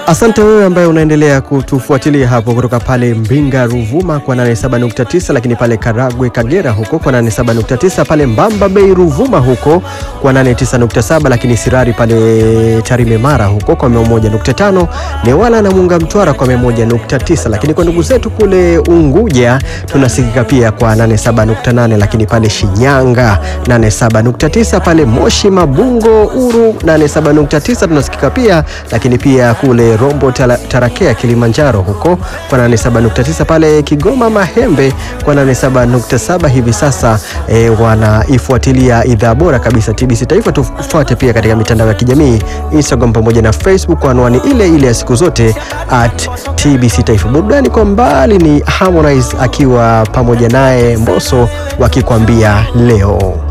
Asante wewe ambaye unaendelea kutufuatilia hapo kutoka pale Mbinga Ruvuma kwa 87.9, lakini pale Karagwe Kagera huko kwa 87.9, pale Mbamba Bay Ruvuma huko kwa 89.7, lakini Sirari pale Tarime Mara huko kwa 101.5, Newala na Munga Mtwara kwa 101.9, lakini kwa ndugu zetu kule Unguja tunasikika pia kwa 87.8, lakini pale Shinyanga 87.9, pale Moshi Mabungo Uru 87.9 tunasikika pia, lakini pia kule Rombo tala, Tarakea Kilimanjaro huko kwa 87.9, pale Kigoma Mahembe kwa 87.7. Hivi sasa e, wanaifuatilia idhaa bora kabisa TBC Taifa. Tufuate pia katika mitandao ya kijamii Instagram pamoja na Facebook kwa anwani ile ile ya siku zote at TBC Taifa. Burudani kwa mbali ni Harmonize akiwa pamoja naye Mbosso wakikwambia leo